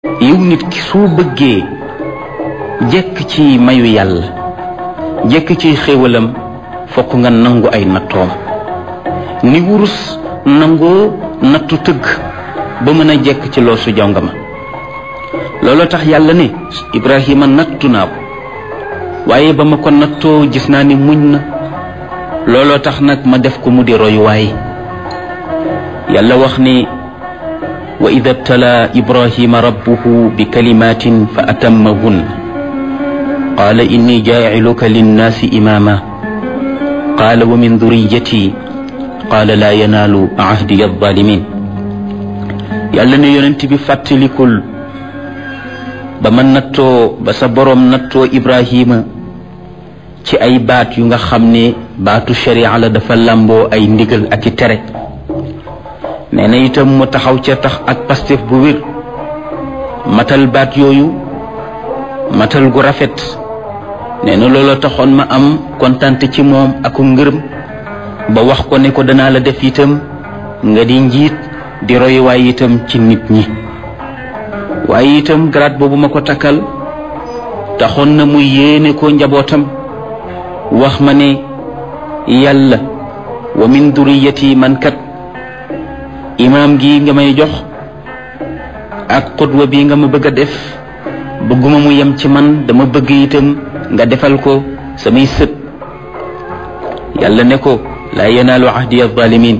yow nit ki soo bëggee jekk ci mayu yàlla jekk ci xéewalam fokk nga nangu ay nattoom ni wurus nangoo nattu tëgg ba mën a jekk ci loosu jongama looloo tax yàlla ne Ibrahima nattu naa ko waaye ba ma ko nattoo gis naa ni muñ na looloo tax nag ma def ko mu di royuwaay yàlla wax ni wa ida btala ibrahima rabbuhu bi kalimatin fa atammahun qaala inni jaaciluka linnaasi imaama qaala wa min duriyati qaala laa yanaalu ahdiya alzalimin yàlla ne yonent bi fàttalikul ba ma nattoo ba sa boroom nattoo ibrahima ci ay baat yu nga xam ne baatu sharia la dafa làmboo ay ndigal ak i tere nee na itam mu taxaw ca tax ak pastef bu wér matal baat yooyu matal gu rafet nee na looloo taxoon ma am kontante ci moom aku ngërëm ba wax ko ne ko danaa la def itam nga di njiit di royuwaay itam ci nit ñi waaye itam grade boobu ma ko takkal taxoon na mu yéene ko njabootam wax ma ne yàlla wa min duriyati man kat imaam gi nga may jox ak xutwa bi nga ma bëgg a def bëgguma mu yem ci man dama bëgg itam nga defal ko samay sët yàlla ne ko laa yanaalu ahdiya zalimin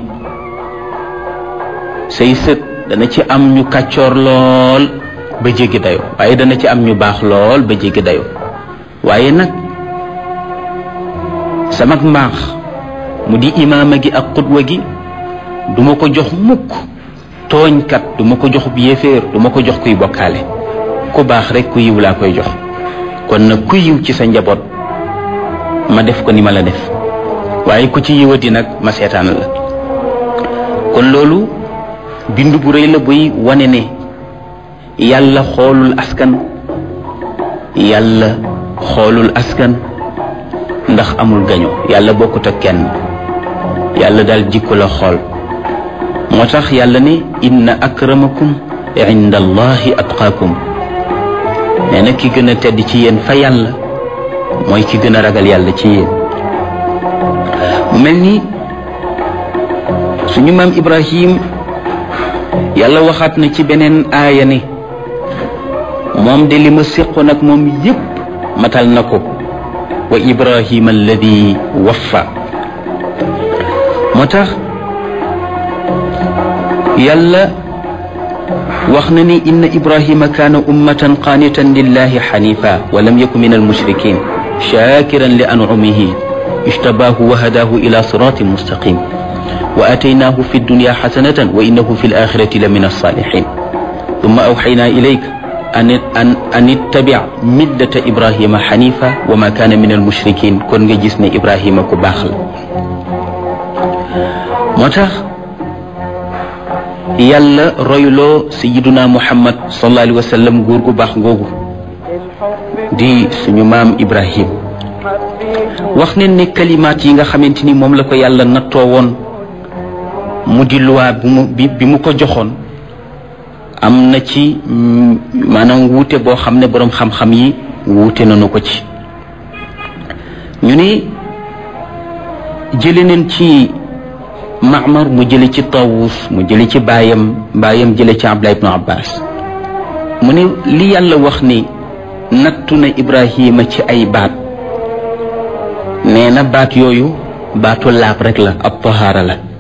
say sët dana ci am ñu kàccoor lool ba jéggi dayo waaye dana ci am ñu baax lool ba jéggi dayo waaye nag sama mbaax mu di imaama gi ak xutwa gi duma ko jox mukk tooñkat duma ko jox yéeféer duma ko jox kuy bokkaale ku baax rek ku yiw laa koy jox kon nag ku yiw ci sa njaboot ma def ko ni ma la def waaye ku ci yiwati nag ma seetaan la kon loolu bind bu rëy la buy wane ne yàlla xoolul askan yàlla xoolul askan ndax amul gaño yàlla bokkut ak kenn yàlla daal jikko la xool moo tax yàlla ne inna akramakum inda allahi atqaakum nee na ki gën a tedd ci yéen fa yàlla mooy ki gën a ragal yàlla ci yéen mu mel ni suñu maam ibrahim yàlla waxaat na ci beneen aaya ne moom de li ma séqoon ak moom yépp matal na ko wa ibrahima alladi waffa moo tax yàlla wax na ni inna ibrahima kaana ummatan qaanitan lillahi xanifa wa lam yaku min almushrikin shakiran li ancumihi ijtabaahu wa hadaahu ila siratin mustaqim wa ataynaahu fi dunya xasanatan wa innahu fi alaxirati la min alsalixin thumma awxaynaa ilayka an an an ittabic millata ibrahima xanifa wa ma kaana min almushrikin kon nga gis ne ibrahima ku baax la moo tax yàlla royloo sayiduna muhammad sallallahu alayhi wa sallam góor gu baax googu di suñu maam ibrahim wax ne ne kalimaat yi nga xamante ni moom la ko yàlla nattoo woon mu di luwaa bi mu bi mu ko joxoon am na ci maanaam wuute boo xam ne boroom xam-xam yi wuute nañu ko ci ñu ne jële neen ci Maamar mu jële ci Tawus mu jële ci baayam baayam jële ci Abdullah ibnu Abbas mu ne li yàlla wax ni nattu na Ibrahima ci ay baat nee na baat yooyu baatu laab rek la ab tahaara la